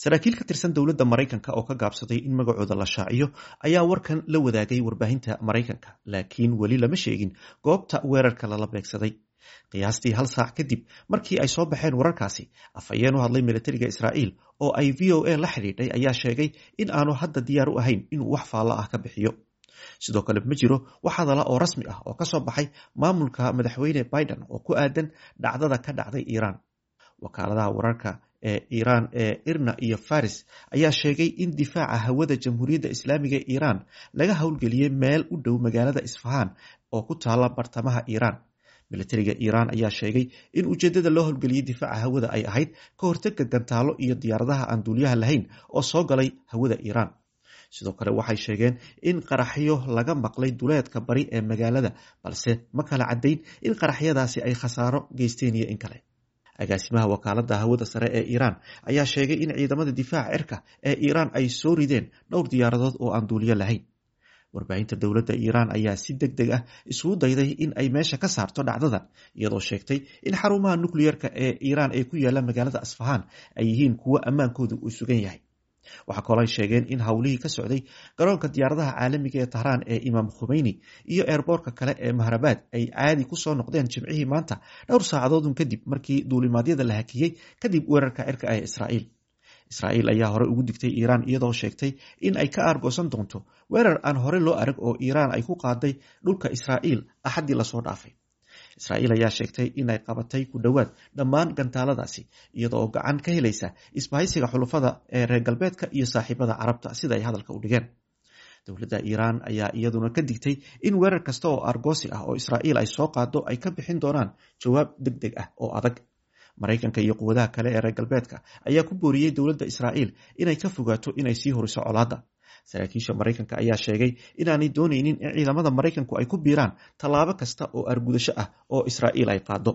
saraakiil ka tirsan dowladda maraykanka oo ka gaabsaday in magacooda la shaaciyo ayaa warkan la wadaagay warbaahinta maraykanka laakiin weli lama sheegin goobta weerarka lala beegsaday qiyaastii hal saac kadib markii ay soo baxeen wararkaasi afhayeen u hadlay militariga israa'iil oo ay v o a la xidhiidhay ayaa sheegay in aanu hadda diyaar u ahayn inuu wax faallo ah ka bixiyo sidoo kale ma jiro wax hadala oo rasmi ah oo ka soo baxay maamulka madaxweyne biden oo ku aadan dhacdada ka dhacday iiraan wakaaladaha wararka ee iiraan ee irna iyo faris ayaa sheegay in difaaca hawada jamhuuriyadda islaamiga ee iiraan laga howlgeliyey meel u dhow magaalada isfahaan oo ku taala bartamaha iiraan militariga iiraan ayaa sheegay in ujeedada loo howlgeliyey difaaca hawada ay ahayd ka hortega gantaalo iyo diyaaradaha aan duuliyaha lahayn oo soo galay hawada iiraan sidoo kale waxay sheegeen in qaraxyo laga maqlay duleedka bari ee magaalada balse ma kala caddayn in qaraxyadaasi ay khasaaro geysteen iyo in kale agaasimaha wakaalada hawada sare ee iiraan ayaa sheegay in ciidamada difaaca cirka ee iiraan ay soo rideen dhowr diyaaradood oo aan duuliyo lahayn warbaahinta dowladda iiraan ayaa si deg deg ah isugu dayday in ay meesha ka saarto dhacdadan iyadoo sheegtay in xarumaha nukliyeerka ee iiraan ee ku yaala magaalada asfahaan ay yihiin kuwo ammaankoodu uu sugan yahay waxaa kaloo ay sheegeen in howlihii ka socday garoonka diyaaradaha caalamiga ee tahraan ee imaam khumeyni iyo eerboorka kale ee mahrabaad ay caadi kusoo noqdeen jimcihii maanta dhowr saacadoodun kadib markii duulimaadyada la hakiyey kadib weerarka cirka ee israa'iil israa'iil ayaa hore ugu digtay iiraan iyadoo sheegtay in ay ka aargoosan doonto weerar aan hore loo arag oo iiraan ay ku qaaday dhulka israa'iil axaddii lasoo dhaafay israa'iil ayaa sheegtay inay qabatay ku dhowaad dhammaan gantaaladaasi iyadoo gacan ka helaysa isbahaysiga xulufada ee reer galbeedka iyo saaxiibada carabta sida ay hadalka u dhigeen dowladda iiraan ayaa iyaduna ka digtay in weerar kasta oo argoosi ah oo israa'iil ay soo qaado ay ka bixin doonaan jawaab deg deg ah oo adag maraykanka iyo quwadaha kale ee reer galbeedka ayaa ku booriyey dowladda israa'iil inay ka fogaato inay sii horiso colaadda saraakiisha maraykanka ayaa sheegay inaanay doonaynin in ciidamada maraykanku ay ku biiraan tallaabo kasta oo argudasho ah oo israa'iil ay qaado